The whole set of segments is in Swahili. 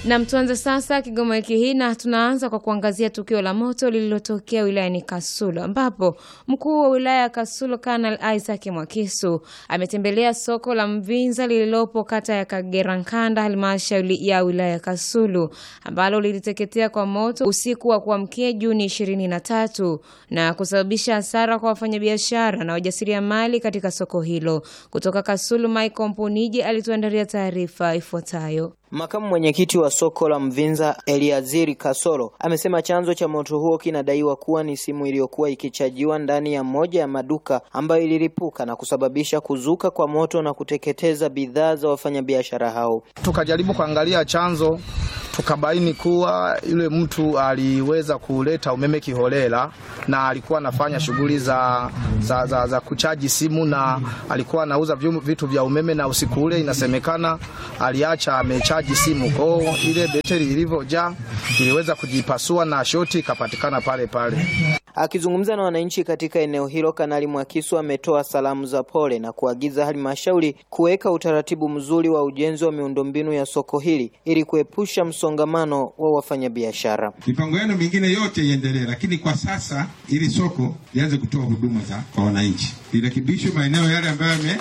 Nam, tuanze sasa Kigoma wiki hii na tunaanza kwa kuangazia tukio la moto lililotokea wilayani Kasulu ambapo mkuu wa wilaya ya Kasulu Kanal Isaac Mwakisu ametembelea soko la Mvinza lililopo kata ya Kagerankanda halmashauri ya wilaya ya Kasulu ambalo liliteketea kwa moto usiku wa kuamkia Juni 23 na kusababisha hasara kwa wafanyabiashara na wajasiriamali katika soko hilo. Kutoka Kasulu, Michael Mpuniji alituandalia taarifa ifuatayo. Makamu mwenyekiti wa soko la Mvinza Eliaziri Kasoro amesema chanzo cha moto huo kinadaiwa kuwa ni simu iliyokuwa ikichajiwa ndani ya moja ya maduka ambayo ililipuka na kusababisha kuzuka kwa moto na kuteketeza bidhaa za wafanyabiashara hao. Tukajaribu kuangalia chanzo, tukabaini kuwa yule mtu aliweza kuleta umeme kiholela na alikuwa anafanya shughuli za, za, za, za kuchaji simu na alikuwa anauza vitu vya umeme, na usiku ule inasemekana aliacha amechaji simu kwao, ile betri ilivyojaa iliweza kujipasua na shoti ikapatikana pale pale. Akizungumza na wananchi katika eneo hilo, Kanali Mwakisu ametoa salamu za pole na kuagiza halmashauri kuweka utaratibu mzuri wa ujenzi wa miundombinu ya soko hili ili kuepusha msongamano wa wafanyabiashara. Mipango yenu mingine yote iendelee, lakini kwa sasa ili soko lianze kutoa huduma za kwa wananchi, lirekebishwe maeneo yale ambayo yame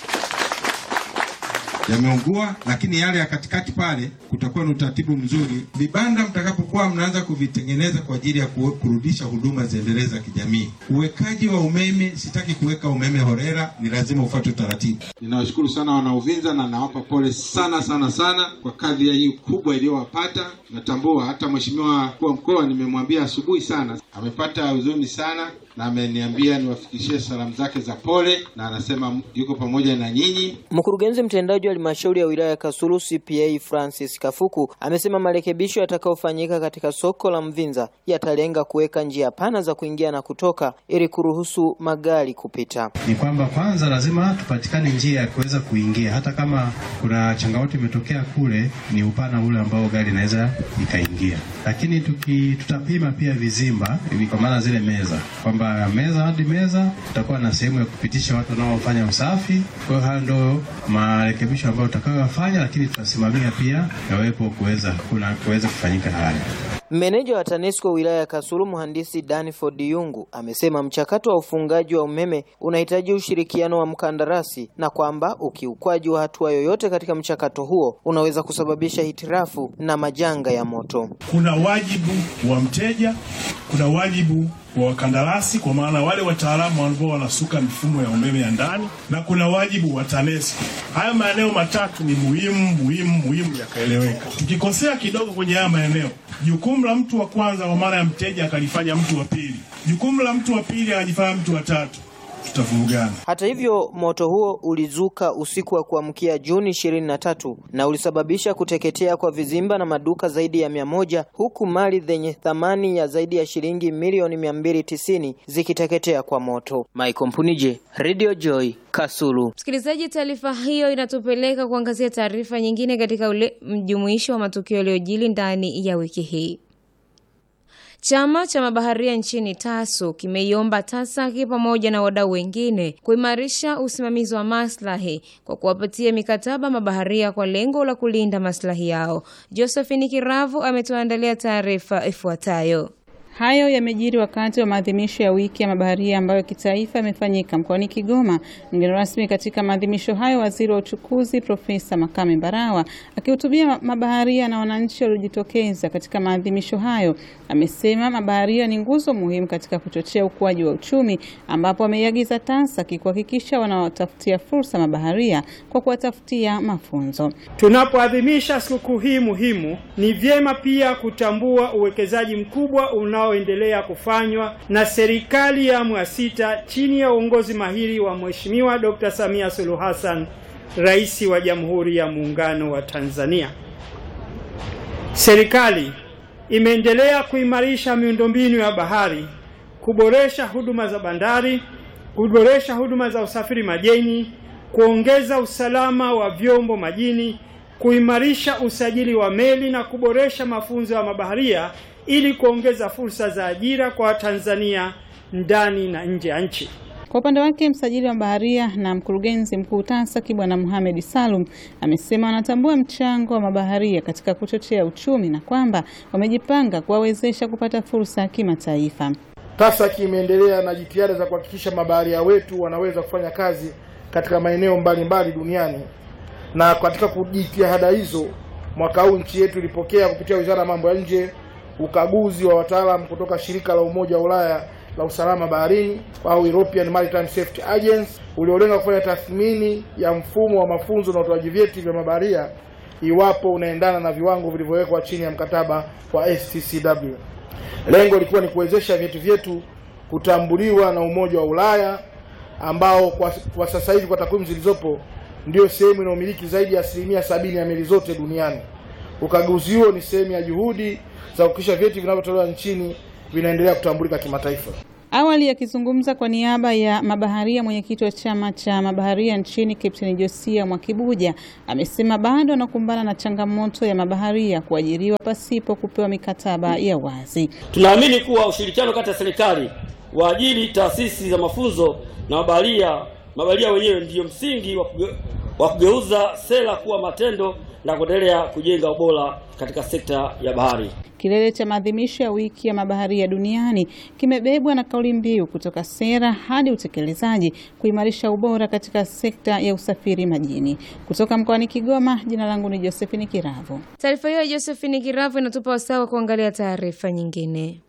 yameungua lakini yale ya katikati pale kutakuwa na utaratibu mzuri. Vibanda mtakapokuwa mnaanza kuvitengeneza kwa ajili ya kurudisha huduma ziendelee za kijamii. Uwekaji wa umeme, sitaki kuweka umeme horera, ni lazima ufuate utaratibu. Ninawashukuru sana wana Uvinza na nawapa pole sana sana sana kwa kadhi ya hii kubwa iliyowapata. Natambua hata mheshimiwa mkuu wa mkoa nimemwambia asubuhi sana, amepata huzuni sana na ameniambia niwafikishie salamu zake za pole, na anasema yuko pamoja na nyinyi. Mkurugenzi mtendaji wa halmashauri ya wilaya ya Kasulu CPA Francis Kafuku amesema marekebisho yatakayofanyika katika soko la Mvinza yatalenga kuweka njia pana za kuingia na kutoka ili kuruhusu magari kupita. Ni kwamba kwanza lazima tupatikane njia ya kuweza kuingia, hata kama kuna changamoto imetokea kule, ni upana ule ambao gari inaweza ikaingia, lakini tuki, tutapima pia vizimba, kwa maana zile meza kwamba meza hadi meza tutakuwa na sehemu ya kupitisha watu wanaofanya usafi. Kwa hiyo hayo ndio marekebisho ambayo tutakayofanya, lakini tutasimamia pia yawepo kuweza kuna kuweza kufanyika haya. Meneja wa TANESCO wilaya ya Kasulu mhandisi Danford Yungu amesema mchakato wa ufungaji wa umeme unahitaji ushirikiano wa mkandarasi na kwamba ukiukwaji wa hatua yoyote katika mchakato huo unaweza kusababisha hitirafu na majanga ya moto. Kuna wajibu wa mteja, kuna wajibu wa wakandarasi kwa maana wale wataalamu ambao wanasuka mifumo ya umeme ya ndani, na kuna wajibu wa TANESCO. Haya maeneo matatu ni muhimu muhimu muhimu yakaeleweka. Tukikosea kidogo kwenye haya maeneo, jukumu la mtu wa kwanza kwa maana ya mteja akalifanya mtu wa pili, jukumu la mtu wa pili akajifanya mtu wa tatu tutavurugana. Hata hivyo, moto huo ulizuka usiku wa kuamkia Juni ishirini na tatu na ulisababisha kuteketea kwa vizimba na maduka zaidi ya mia moja huku mali zenye thamani ya zaidi ya shilingi milioni mia mbili tisini zikiteketea kwa moto. Michael Mpunije, Radio Joy, Kasulu. Msikilizaji, taarifa hiyo inatupeleka kuangazia taarifa nyingine katika ule mjumuisho wa matukio yaliyojili ndani ya wiki hii. Chama cha mabaharia nchini TASU kimeiomba TASAKI pamoja na wadau wengine kuimarisha usimamizi wa maslahi kwa kuwapatia mikataba mabaharia kwa lengo la kulinda maslahi yao. Josephine Kiravu ametuandalia taarifa ifuatayo. Hayo yamejiri wakati wa maadhimisho ya wiki ya mabaharia ambayo kitaifa yamefanyika mkoani Kigoma. Mgeni rasmi katika maadhimisho hayo, waziri wa uchukuzi Profesa Makame Mbarawa akihutubia mabaharia na wananchi waliojitokeza katika maadhimisho hayo, amesema mabaharia ni nguzo muhimu katika kuchochea ukuaji wa uchumi, ambapo ameiagiza TASAKI kuhakikisha wanawatafutia fursa mabaharia kwa kuwatafutia mafunzo. Tunapoadhimisha sikukuu hii muhimu, ni vyema pia kutambua uwekezaji mkubwa una endelea kufanywa na serikali ya awamu ya sita chini ya uongozi mahiri wa Mheshimiwa Dr. Samia Suluhu Hassan, Rais wa Jamhuri ya Muungano wa Tanzania. Serikali imeendelea kuimarisha miundombinu ya bahari, kuboresha huduma za bandari, kuboresha huduma za usafiri majini, kuongeza usalama wa vyombo majini, kuimarisha usajili wa meli na kuboresha mafunzo ya mabaharia ili kuongeza fursa za ajira kwa Watanzania ndani na nje ya nchi. Kwa upande wake, msajili wa mabaharia na mkurugenzi mkuu TASAC Bwana Mohamed Salum amesema wanatambua mchango wa mabaharia katika kuchochea uchumi na kwamba wamejipanga kuwawezesha kupata fursa ya kimataifa. TASAC imeendelea na jitihada za kuhakikisha mabaharia wetu wanaweza kufanya kazi katika maeneo mbalimbali duniani, na katika jitihada hizo, mwaka huu nchi yetu ilipokea kupitia Wizara ya Mambo ya Nje ukaguzi wa wataalamu kutoka shirika la Umoja wa Ulaya la usalama baharini au European Maritime Safety Agency uliolenga kufanya tathmini ya mfumo wa mafunzo na utoaji vyeti vya mabaharia iwapo unaendana na viwango vilivyowekwa chini ya mkataba wa STCW. Lengo lilikuwa ni kuwezesha vyeti vyetu kutambuliwa na Umoja wa Ulaya ambao kwa, kwa sasa hivi kwa takwimu zilizopo ndio sehemu inayomiliki zaidi ya asilimia sabini ya meli zote duniani. Ukaguzi huo ni sehemu ya juhudi za kuhakikisha vyeti vinavyotolewa nchini vinaendelea kutambulika kimataifa. Awali akizungumza kwa niaba ya mabaharia, mwenyekiti wa chama cha mabaharia nchini Kapteni Josia Mwakibuja amesema bado wanakumbana na changamoto ya mabaharia kuajiriwa pasipo kupewa mikataba ya wazi. Tunaamini kuwa ushirikiano kati ya serikali, waajiri, taasisi za mafunzo na mabaharia mabaharia wenyewe ndiyo msingi wa kugeuza sera kuwa matendo na kuendelea kujenga ubora katika sekta ya bahari. Kilele cha maadhimisho ya wiki ya mabaharia duniani kimebebwa na kauli mbiu kutoka sera hadi utekelezaji, kuimarisha ubora katika sekta ya usafiri majini. Kutoka mkoani Kigoma, jina langu ni Josephine Kiravu. Taarifa hiyo ya Josephine Kiravu inatupa wasaa wa kuangalia taarifa nyingine.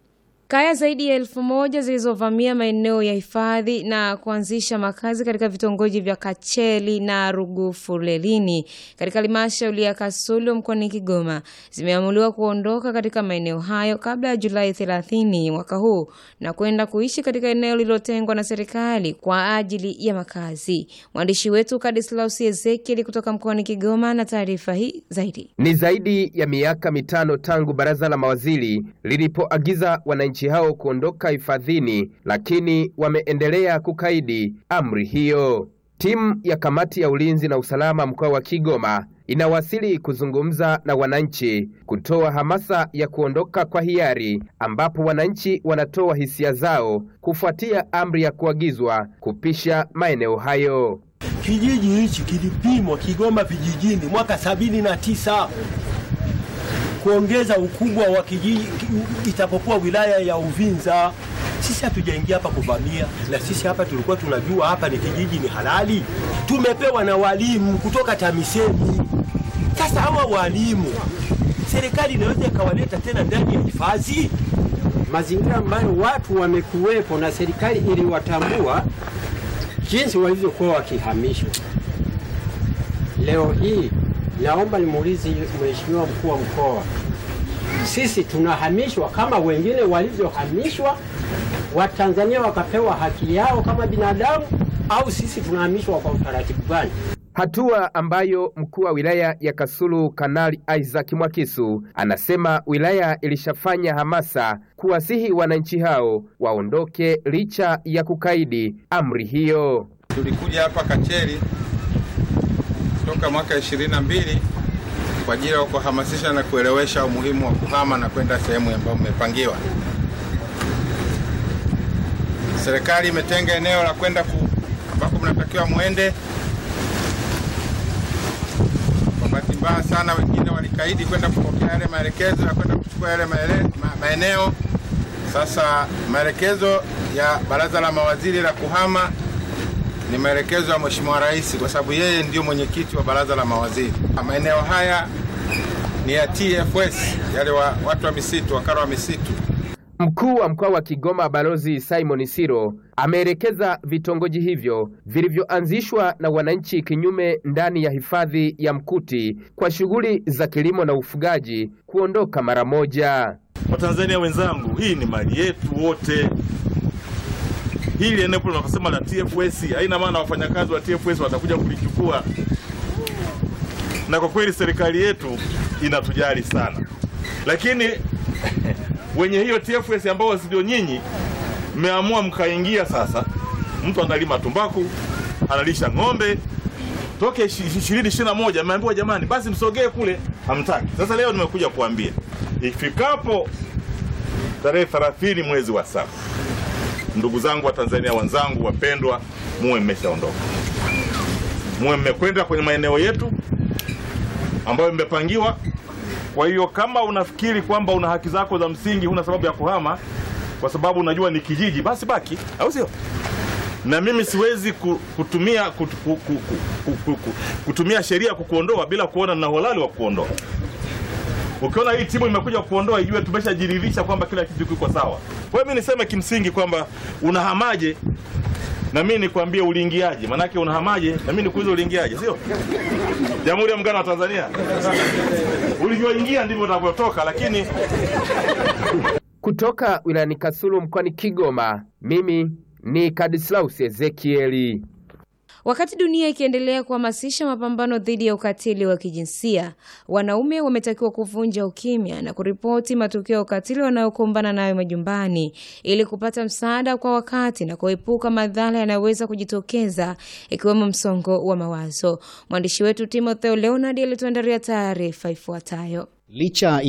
Kaya zaidi ya elfu moja zilizovamia maeneo ya hifadhi na kuanzisha makazi katika vitongoji vya Kacheli na Rugufulelini katika halmashauri ya Kasulu mkoani Kigoma zimeamuliwa kuondoka katika maeneo hayo kabla ya Julai 30 mwaka huu na kwenda kuishi katika eneo lililotengwa na serikali kwa ajili ya makazi. Mwandishi wetu Kadislaus Ezekieli kutoka mkoani Kigoma na taarifa hii zaidi. Ni zaidi ya miaka mitano tangu baraza la mawaziri lilipoagiza wananchi hao kuondoka hifadhini, lakini wameendelea kukaidi amri hiyo. Timu ya kamati ya ulinzi na usalama mkoa wa Kigoma inawasili kuzungumza na wananchi kutoa hamasa ya kuondoka kwa hiari, ambapo wananchi wanatoa hisia zao kufuatia amri ya kuagizwa kupisha maeneo hayo. Kijiji hichi kilipimwa Kigoma vijijini mwaka sabini na tisa kuongeza ukubwa wa kijiji itapokuwa wilaya ya Uvinza. Sisi hatujaingia hapa kuvamia, na sisi hapa tulikuwa tunajua hapa ni kijiji, ni halali. Tumepewa na walimu kutoka TAMISEMI. Sasa hawa walimu serikali inaweza ikawaleta tena ndani ya hifadhi, mazingira ambayo watu wamekuwepo na serikali iliwatambua jinsi walivyokuwa wakihamishwa. Leo hii naomba nimuulize Mheshimiwa mkuu wa mkoa, sisi tunahamishwa kama wengine walivyohamishwa, Watanzania wakapewa haki yao kama binadamu, au sisi tunahamishwa kwa utaratibu gani? Hatua ambayo mkuu wa wilaya ya Kasulu Kanali Isaac Mwakisu anasema wilaya ilishafanya hamasa kuwasihi wananchi hao waondoke licha ya kukaidi amri hiyo. Tulikuja hapa Kacheri toka mwaka ishirini na mbili kwa ajili ya kuhamasisha na kuelewesha umuhimu wa kuhama na kwenda sehemu ambayo mmepangiwa. Serikali imetenga eneo la kwenda ku, ambako mnatakiwa mwende. Kwa bahati mbaya sana, wengine walikaidi kwenda kupokea yale maelekezo ya kwenda kuchukua yale maele, ma, maeneo. Sasa maelekezo ya baraza la mawaziri la kuhama ni maelekezo ya Mheshimiwa Rais kwa sababu yeye ndio mwenyekiti wa baraza la mawaziri. Maeneo haya ni ya TFS, yale wa, watu wa misitu, wakala wa misitu. Mkuu wa mkoa wa Kigoma Balozi Simon Siro ameelekeza vitongoji hivyo vilivyoanzishwa na wananchi kinyume ndani ya hifadhi ya Mkuti kwa shughuli za kilimo na ufugaji kuondoka mara moja. Watanzania wenzangu, hii ni mali yetu wote. Hili eneo tunakosema la TFS haina maana wafanyakazi wa TFS watakuja kulichukua, na kwa kweli serikali yetu inatujali sana, lakini wenye hiyo TFS ambao ndio nyinyi mmeamua mkaingia sasa. Mtu analima tumbaku, analisha ng'ombe toke ishirini ishirini na moja ameambiwa jamani, basi msogee kule, hamtaki. Sasa leo nimekuja kuambia ifikapo tarehe 30 mwezi wa saba ndugu zangu wa Tanzania wenzangu wapendwa, muwe mmeshaondoka, muwe mmekwenda kwenye maeneo yetu ambayo mmepangiwa. Kwa hiyo kama unafikiri kwamba una haki zako za msingi, huna sababu ya kuhama kwa sababu unajua ni kijiji, basi baki, au sio? Na mimi siwezi ku- kutumia kut- ku- ku- ku- ku- ku- kutumia sheria kukuondoa bila kuona na uhalali wa kuondoa. Ukiona hii timu imekuja kuondoa, ijue tumeshajiridhisha kwamba kila kitu kiko sawa. Kwa hiyo mimi niseme kimsingi kwamba unahamaje na mimi nikwambie uliingiaje, manake unahamaje na mimi nikuulize uliingiaje, sio? Jamhuri ya Muungano wa Tanzania, ulivyoingia ndivyo utavyotoka, lakini Kutoka wilayani Kasulu mkoani Kigoma, mimi ni Kadislaus Ezekieli. Wakati dunia ikiendelea kuhamasisha mapambano dhidi ya ukatili wa kijinsia, wanaume wametakiwa kuvunja ukimya na kuripoti matukio ya ukatili wanayokumbana nayo majumbani ili kupata msaada kwa wakati na kuepuka madhara yanayoweza kujitokeza ikiwemo msongo wa mawazo. Mwandishi wetu Timotheo Leonard alituandalia taarifa ifuatayo. Licha